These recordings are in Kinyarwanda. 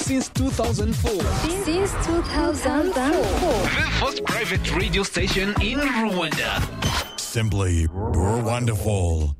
since 2004. Since 2004. The first private radio station in Rwanda. Simply wonderful.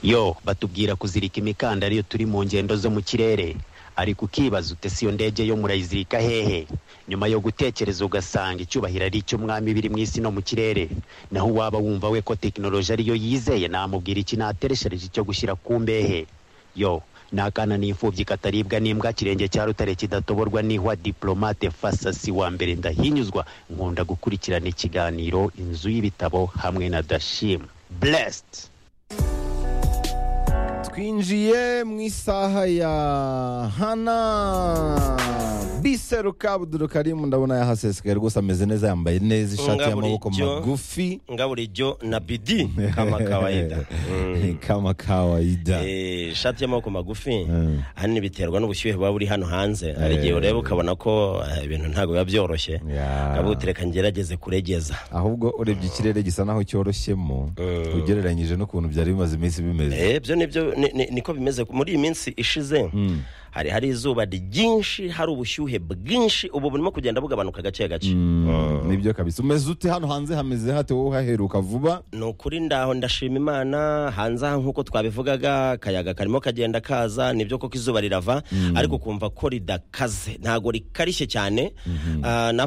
yo batubwira kuzirika imikandara iyo turi mu ngendo zo mu kirere ariko ukibaza ute si iyo ndege yo murayizirika hehe nyuma yo gutekereza ugasanga icyubahiro ari icy'umwami biri mu isi no mu kirere naho waba wumva we ko tekinoloji ariyo yizeye namubwira iki natereshereje icyo gushyira ku mbehe yo nakana n'imfubyi kataribwa n'imbwa kirenge cya rutare kidatoborwa n'ihwa diplomate fasasi wa mbere ndahinyuzwa nkunda gukurikirana ikiganiro inzu y'ibitabo hamwe na dashim blessed twinjiye mu isaha ya hana biseru kabuduru karimu ndabona yahasesekaye rwose ameze neza yambaye neza ishati Ngaburi y'amaboko jo. magufi nga bulijjo na bidi kama kawaida ni Mm. kama kawaida Eh, ishati y'amaboko magufi Mm. ahanini biterwa n'ubushyuhe buba buri hano hanze hari igihe ureba ukabona ko eh, ibintu ntabwo biba byoroshye Yeah. kabuti reka ngerageze kuregeza ahubwo urebye ikirere gisa naho cyoroshemo ugereranyije n'ukuntu byari bimaze iminsi bimeze Eh, byo nibyo ni- ni- niko bimeze muri iyi minsi ishize hari hari izuba ryinshi hari ubushyuhe bwinshi ubu burimo kugenda bugabanuka gake gake Mm, nibyo kabisa umeze ute hano hanze hameze hate wowe uhaheruka vuba ni ukuri ndaho ndashima imana hanze aha nk'uko twabivugaga akayaga karimo kagenda kaza nibyo koko izuba rirava ariko kumva ko ridakaze ntabwo rikarishye cyane Ah, na